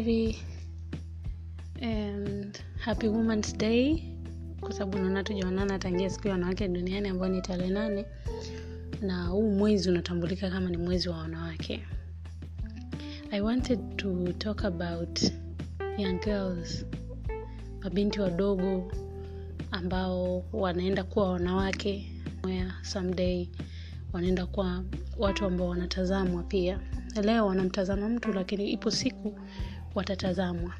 everybody and happy womans day kwa sababu naona tujaonana tangia siku ya wanawake duniani ambayo ni tarehe nane na huu mwezi unatambulika kama ni mwezi wa wanawake i wanted to talk about young girls mabinti wadogo ambao wanaenda kuwa wanawake where someday wanaenda kuwa watu ambao wanatazamwa pia leo wanamtazama mtu lakini ipo siku watatazamwa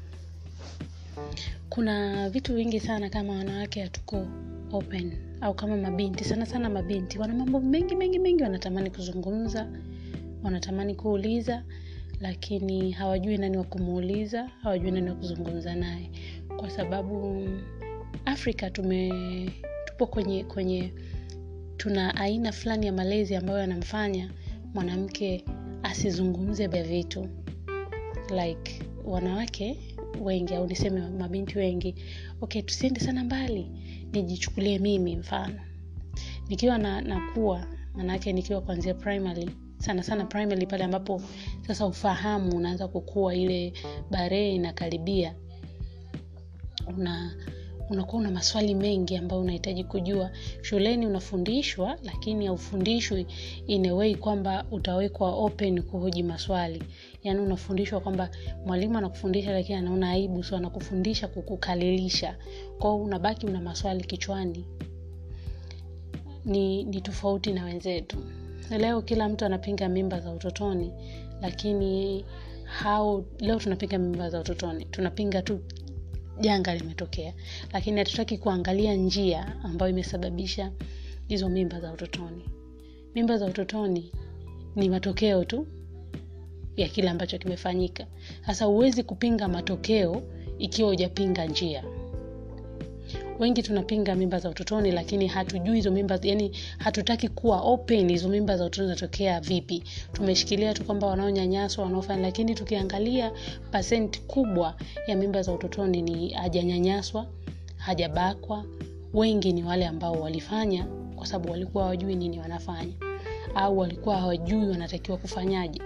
kuna vitu vingi sana kama wanawake hatuko open au kama mabinti sana sana mabinti wana mambo mengi mengi mengi wanatamani kuzungumza wanatamani kuuliza lakini hawajui nani wa kumuuliza hawajui nani wa kuzungumza naye kwa sababu afrika tume tupo kwenye kwenye tuna aina fulani ya malezi ambayo yanamfanya mwanamke asizungumze vya vitu like wanawake wengi au niseme mabinti wengi okay tusiende sana mbali nijichukulie mimi mfano nikiwa na nakuwa manake nikiwa kuanzia primary sana sana primary pale ambapo sasa ufahamu unaanza kukua ile baree inakaribia una unakuwa una maswali mengi ambayo unahitaji kujua shuleni unafundishwa lakini haufundishwi in a way kwamba utawekwa open kuhoji maswali yaani unafundishwa kwamba mwalimu anakufundisha lakini anaona aibu so anakufundisha kukukalilisha kwao unabaki una maswali kichwani ni, ni tofauti na wenzetu leo kila mtu anapinga mimba za utotoni lakini how leo tunapinga mimba za utotoni tunapinga tu janga limetokea lakini hatutaki kuangalia njia ambayo imesababisha hizo mimba za utotoni mimba za utotoni ni matokeo tu ya kile ambacho kimefanyika sasa huwezi kupinga matokeo ikiwa hujapinga njia wengi tunapinga mimba za utotoni lakini hatujui hizo mimba yani hatutaki kuwa open hizo mimba za utotoni zinatokea vipi tumeshikilia tu kwamba wanaonyanyaswa wanaofanya lakini tukiangalia pasenti kubwa ya mimba za utotoni ni hajanyanyaswa hajabakwa wengi ni wale ambao walifanya kwa sababu walikuwa hawajui nini wanafanya au walikuwa hawajui wanatakiwa kufanyaje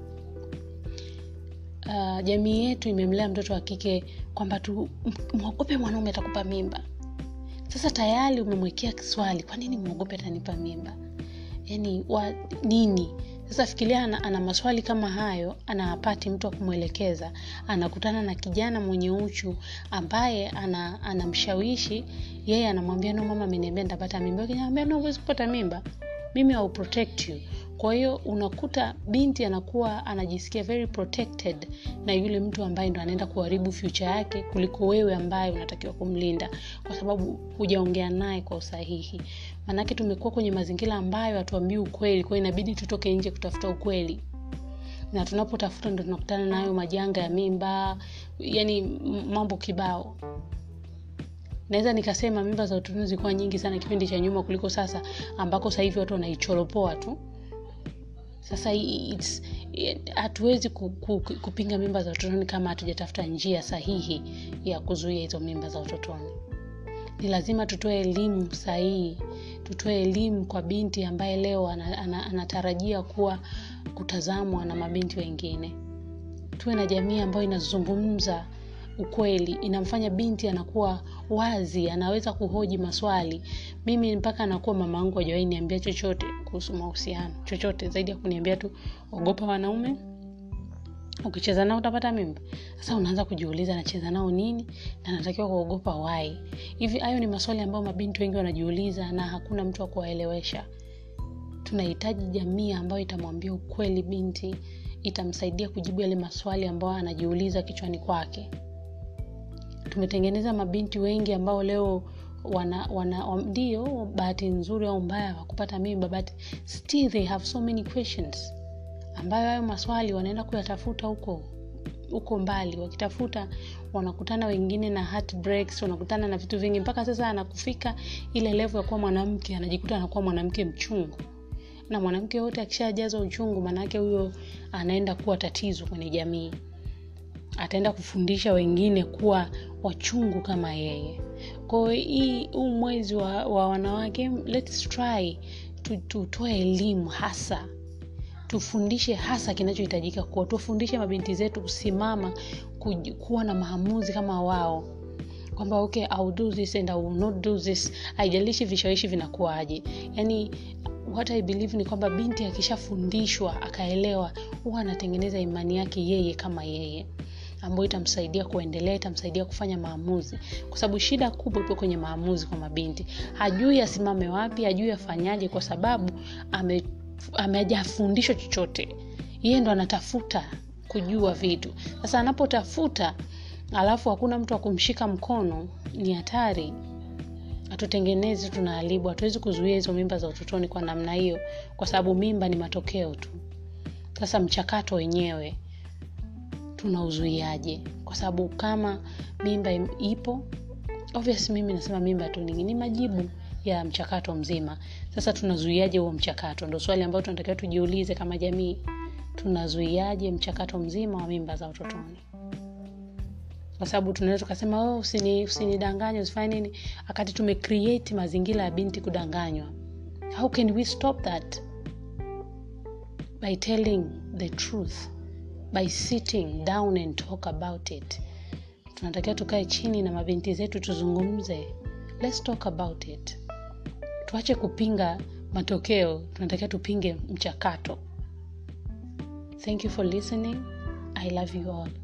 uh, jamii yetu imemlea mtoto wa kike kwamba tu mwogope mwanaume atakupa mimba sasa tayari umemwekea swali kwa nini mwogope atanipa mimba yani wa, nini sasa fikiria ana, ana maswali kama hayo anapati mtu wa kumwelekeza anakutana na kijana mwenye uchu ambaye anamshawishi ana yeye anamwambia no mama ameniambia nitapata mimba kinamwambia no huwezi kupata mimba mimi au protect you kwa hiyo unakuta binti anakuwa anajisikia very protected na yule mtu ambaye ndo anaenda kuharibu future yake kuliko wewe ambaye unatakiwa kumlinda kwa sababu hujaongea naye kwa usahihi maanake tumekuwa kwenye mazingira ambayo hatuambii ukweli kwao inabidi tutoke nje kutafuta ukweli na tunapotafuta ndo tunakutana nayo majanga ya mimba yani mambo kibao naweza nikasema mimba za utotoni zilikuwa nyingi sana kipindi cha nyuma kuliko sasa ambako sasa hivi watu wanaichoropoa tu sasa hatuwezi ku, ku, kupinga mimba za utotoni kama hatujatafuta njia sahihi ya kuzuia hizo mimba za utotoni ni lazima tutoe elimu sahihi tutoe elimu kwa binti ambaye leo anatarajia ana, ana kuwa kutazamwa na mabinti wengine tuwe na jamii ambayo inazungumza ukweli inamfanya binti anakuwa wazi anaweza kuhoji maswali mimi mpaka anakuwa mama angu ajawai niambia chochote kuhusu mahusiano chochote zaidi ya kuniambia tu ogopa wanaume ukicheza nao utapata mimba sasa unaanza kujiuliza nacheza nao nini na natakiwa kuogopa wai hivi hayo ni maswali ambayo mabinti wengi wanajiuliza na hakuna mtu wa kuwaelewesha tunahitaji jamii ambayo itamwambia ukweli binti itamsaidia kujibu yale maswali ambayo anajiuliza kichwani kwake tumetengeneza mabinti wengi ambao leo wana, wana ndio bahati nzuri au mbaya wakupata mimba but still they have so many questions ambayo hayo maswali wanaenda kuyatafuta huko huko mbali wakitafuta wanakutana wengine na heartbreaks wanakutana na vitu vingi mpaka sasa anakufika ile levo ya kuwa mwanamke anajikuta anakuwa mwanamke mchungu na mwanamke yote akishajazwa uchungu maanaake huyo anaenda kuwa tatizo kwenye jamii ataenda kufundisha wengine kuwa wachungu kama yeye kwao hii huu mwezi wa, wa wanawake let's try tutoe elimu hasa tufundishe hasa kinachohitajika kuwa tufundishe mabinti zetu kusimama kuj- kuwa na maamuzi kama wao kwamba okay I'll do this and I will not do this haijalishi vishawishi vinakuwaje yani what i believe ni kwamba binti akishafundishwa akaelewa huwa anatengeneza imani yake yeye kama yeye ambayo itamsaidia kuendelea itamsaidia kufanya maamuzi kwa sababu shida kubwa ipo kwenye maamuzi kwa mabinti hajui asimame wapi hajui afanyaje kwa sababu ame amejafundishwa chochote yeye ndo anatafuta kujua vitu sasa anapotafuta alafu hakuna mtu wa kumshika mkono ni hatari hatutengenezi tunaharibu hatuwezi kuzuia hizo mimba za utotoni kwa namna hiyo kwa sababu mimba ni matokeo tu sasa mchakato wenyewe tunauzuiaje kwa sababu kama mimba im- ipo obvious mimi nasema mimba tu ni, ni majibu ya mchakato mzima sasa tunazuiaje huo mchakato ndo swali ambayo tunatakiwa tujiulize kama jamii tunazuiaje mchakato mzima wa mimba za utotoni kwa sababu tunaweza tukasema oh, usini, usinidanganye usifanye nini wakati tumecreate mazingira ya binti kudanganywa how can we stop that by telling the truth by sitting down and talk about it tunatakiwa tukae chini na mabinti zetu tuzungumze let's talk about it tuache kupinga matokeo tunatakiwa tupinge mchakato thank you for listening i love you all